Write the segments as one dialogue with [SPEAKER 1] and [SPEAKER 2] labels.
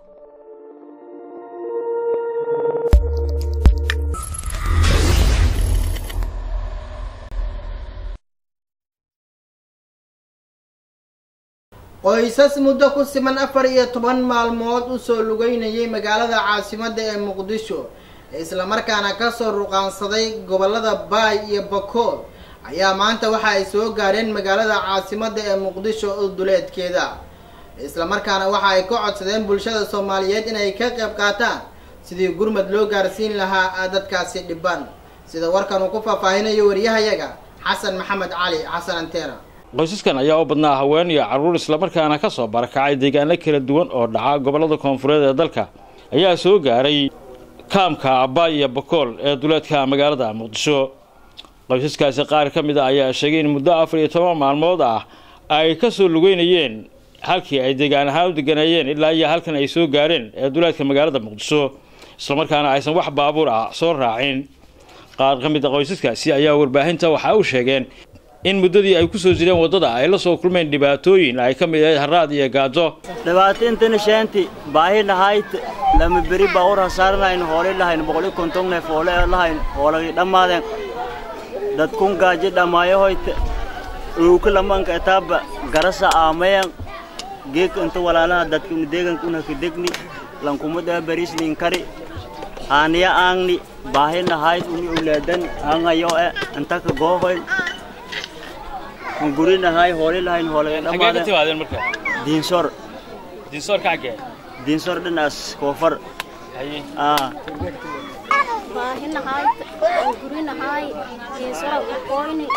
[SPEAKER 1] qoysas muddo ku siman afar iyo toban maalmood usoo lugeynayay magaalada caasimadda ee muqdisho islamarkaana kasoo ruqaansaday gobolada baay iyo bakool ayaa maanta waxa ay soo gaareen magaalada caasimadda ee muqdisho oo duleedkeeda islamarkaana waxa ay ka codsadeen bulshada soomaaliyeed inay ka qayb qaataan sidii gurmad loo gaarsiin lahaa dadkaasi dhiban sida warkan uu ku faahfaahinayo waryahayaga xasan maxamed cali xasan anteena
[SPEAKER 2] qoysaskan ayaa u badnaa haween iyo carruur islamarkaana ka soo barakacay deegaano kala duwan oo dhaca gobollada koonfureed ee dalka ayaa soo gaaray kaamka abbaay iyo bakool ee duleedka magaalada muqdisho qoysaskaasi qaar ka mid a ayaa sheegay in muddo afar iyo toban maalmood ah ay ka soo lugeynayeen halkii ay deegaan ahaan u deganeeyeen ilaa iyo halkan ay soo gaareen ee duleedka magaalada muqdisho islamarkaana aysan wax baabuur ah soo raacin qaar ka mid a qoysaskaasi ayaa warbaahinta waxaa u sheegeen in muddadii ay ku soo jireen waddada ay la soo kulmeen dhibaatooyin ay ka mid ahayd haraad iyo gaajo
[SPEAKER 3] dhibaatintana sheenti baahi lahayd lama beri baawur hasaaranayn hoolay lahayn boqoli konton neef hoole lahayn hoolagii dhammaadeen dadkun gaaji dhammaayahoyte uuka lamanka etaaba garasa aamayan geeka inta walaalaha dadkuna deeganka unaka degni lankumadaa bariisnin kari haaniya aangni baahi lahayd uni ulaadan aangayo e intaka goohoyn gurinahay hooli lahayn hoolagay dhammaadeen
[SPEAKER 2] timaadeen marka
[SPEAKER 3] diinsor
[SPEAKER 2] diinsoor ka xaggee
[SPEAKER 3] diinsor dhinaas koofar
[SPEAKER 2] haye
[SPEAKER 3] aa
[SPEAKER 4] baahinahay gurinahay diinsora kokoyni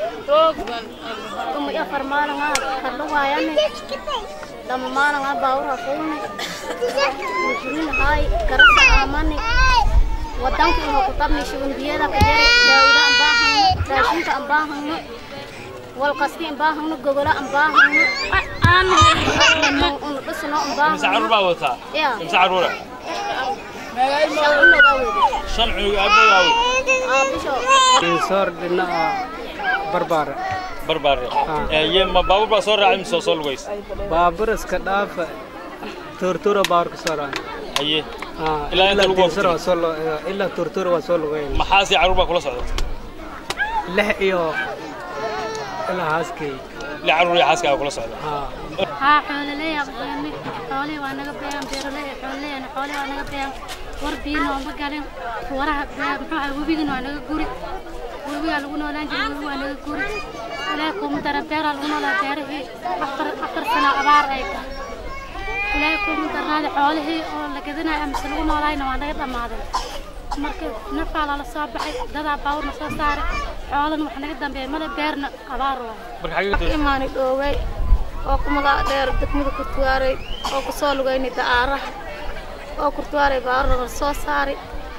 [SPEAKER 4] tuma afar maalinga kadhuwaayani lama maalinga baawura fuulni gurinahay garasa aamani wadanka ino kutabni shugundiyada kajari daawuda an baahano raashinka an baahano walqasti an baahano gogola an baahano unu dhisno an
[SPEAKER 2] mise carruur
[SPEAKER 4] baahano
[SPEAKER 2] baa wataa
[SPEAKER 4] Ya.
[SPEAKER 2] mise carruura
[SPEAKER 4] shacunogaa wede
[SPEAKER 2] shan cunug aabbahood aawe
[SPEAKER 4] aabisho
[SPEAKER 5] diinsoor dhinaca barbaare
[SPEAKER 2] barbaare ye ma baabuur baa soo raacay mise oo soo lugays
[SPEAKER 5] baabur iska dhaafa tortura baawar ka soo raaca
[SPEAKER 2] haye
[SPEAKER 5] Ah,
[SPEAKER 2] Ilaa inta lagu
[SPEAKER 5] diinsor
[SPEAKER 2] waqti.
[SPEAKER 5] waa soo lo- ilaa tortura waa soo lugeyn
[SPEAKER 2] maxaasi carruur baa kula socda
[SPEAKER 5] lix iyo ilaa haaskey
[SPEAKER 2] li carruur iyo xaaska kula socda
[SPEAKER 5] haa
[SPEAKER 6] haa xoololey aan beernay xoolihii waa naga beeyan beeraley xoololeyana xoolihii waa naga beeyan war biina ooma galin waraha bee muxuu ahay webigana waa naga guri webigaa lagu noolaan jiray webi waa naga guri ilaahay kuuma dara beeraa lagu noolaa beerihii afar afar sano abaar ay tahay ilaahay kuuma darnaada xoolihii oo la gadanayo amase lagu noolaayna waa naga dhammaaday marka nafaa lala soo baxay dadaa baawurna soo saaray xoolana wax naga dambeeya male beerna abaar waay
[SPEAKER 2] marka xagee
[SPEAKER 4] imaani dhoowey oo ku magac dheer degmada kurtuwaaray oo ku soo lugaynay da'aaraha oo kurtuwaaray baarana soo saaray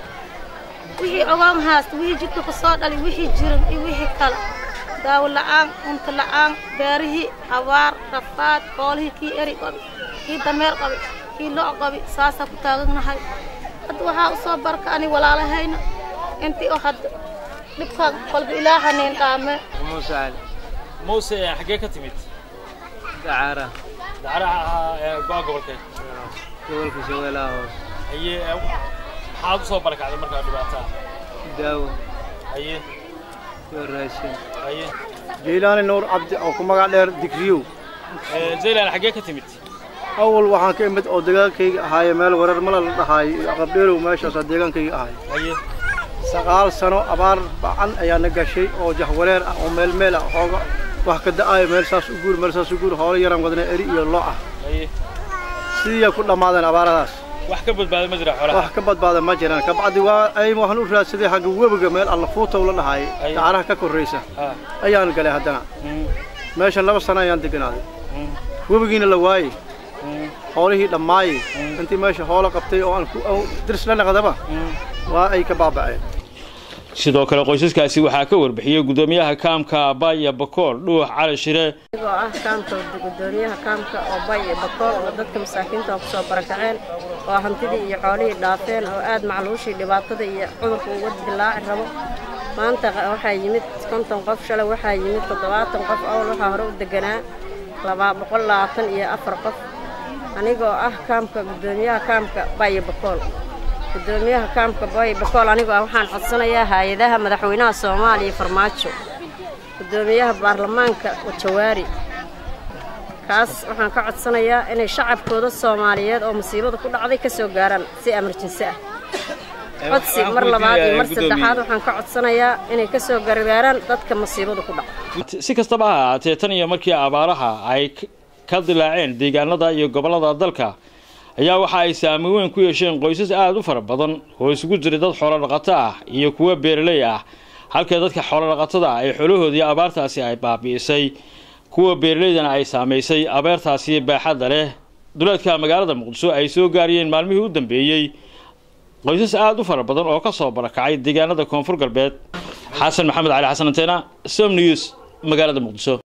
[SPEAKER 4] wixii ogaan haasta wixii jidka ku soo dhali wixii jiran iyo wixii kale daawo la'aan cunto la'aan beerihii abaar rafaad xoolihii kii eri qabi kii dameer qabi kii lo' qabi saasaa ku taaganahay hadda waxaa u soo barka ani walaalahayna intii oo hadda dhibkaan kolba ilaahaneen dhaame
[SPEAKER 5] muuse cali
[SPEAKER 2] muuse xaggee ka timid
[SPEAKER 5] dacaara
[SPEAKER 2] dacaraha go-aan gobolka
[SPEAKER 5] gobolka shabeelaha hoose
[SPEAKER 2] haye maxaad u soo barakacday markaa dhibaataa
[SPEAKER 5] daawo
[SPEAKER 2] haye
[SPEAKER 5] iyo raashin
[SPEAKER 2] haye
[SPEAKER 7] jeylaani nuur cabdi oo ku magac dheer digriyow
[SPEAKER 2] zaylan xaggee ka timid
[SPEAKER 7] awal waxaan ka imid oo deegaankayga ahaaye meel wareer mala la dhahaayo iyo qabdheelow meeshaasaa deegaankayga ahay
[SPEAKER 2] haye
[SPEAKER 7] sagaal sano abaar bacan ayaa na gashay oo jahwareer ah oo meel meel ah xooga wax ka da'aayo meel saas u guur meel saas u guur hoolo yaraan wadnay eri iyo lo ah
[SPEAKER 2] haye
[SPEAKER 7] sidiiyaa ku dhammaadeen abaaradaas
[SPEAKER 2] wax ka badbaada ma jira xoolaha
[SPEAKER 7] wax ka badbaada ma jiraan kabacdi waa ay waxaan u raadsaday xagga webiga meel alla fuutow la dhahaayay
[SPEAKER 2] Ay.
[SPEAKER 7] dacaraha ka korraysa
[SPEAKER 2] ha
[SPEAKER 7] ayaan galay haddana
[SPEAKER 2] Mm,
[SPEAKER 7] meeshan laba sano ayaan deganaaday
[SPEAKER 2] mm,
[SPEAKER 7] webigiina la waayey
[SPEAKER 2] mm,
[SPEAKER 7] xoolihii dhammaayey intii meesha hoolo qabtay oo aan ku oo dirs la naqdaba
[SPEAKER 2] mm.
[SPEAKER 7] waa ay ka baaba'een
[SPEAKER 2] sidoo kale qoysaskaasi waxaa ka warbixiyey gudoomiyaha kaamka abaaya bakool dhuux cali shire
[SPEAKER 8] anigoo ah kaamka gudoomiyaha kaamka oo bay iyo bakool oo dadka masaakiinta oo kusoo barakaceen oo hantidii iyo xoolihii dhaafeen oo aad macluushii dhibaatada iyo cudurka uga dilaaci rabo maanta waxaa yimid konton qof shalay waxaa yimid toddobaatan qof awal waxaa hore u deganaa laba boqol labaatan iyo afar qof anigoo ah kaamka guddoomiyaha kaamka bayo bakool guddoomiyaha kaamka bayo bakool anigoo ah waxaan codsanayaa hay-adaha madaxweynaha soomaaliya farmaajo guddoomiyaha baarlamaanka jawaari kaas waxaan ka codsanayaa inay shacabkooda soomaaliyeed oo musiibada ku dhacday ka soo gaaraan si emerjensi ah codsi mar labaad iyo mar saddexaad waxaan ka codsanayaa inay ka soo gargaaraan dadka musiibada ku dhacday
[SPEAKER 2] si kastaba ha ahaatee tan iyo markii abaaraha ay ka dilaaceen deegaanada iyo gobollada dalka ayaa waxa ay saameyn weyn ku yeesheen qoysas aada u fara badan oo isugu jiray dad xoolo dhaqato ah iyo kuwo beeraley ah halka dadka xoolo dhaqatada ah ay xoolahoodii abaartaasi ay baabi'isay kuwa beeraleydana ay saamaysay abeertaasi baaxadda leh duleedka magaalada muqdisho ay soo gaariyeen maalmihii u dambeeyey qoysas aada u fara badan oo ka soo barakacay deegaanada koonfur galbeed xasan maxamed cali xasan anteena som news magaalada muqdisho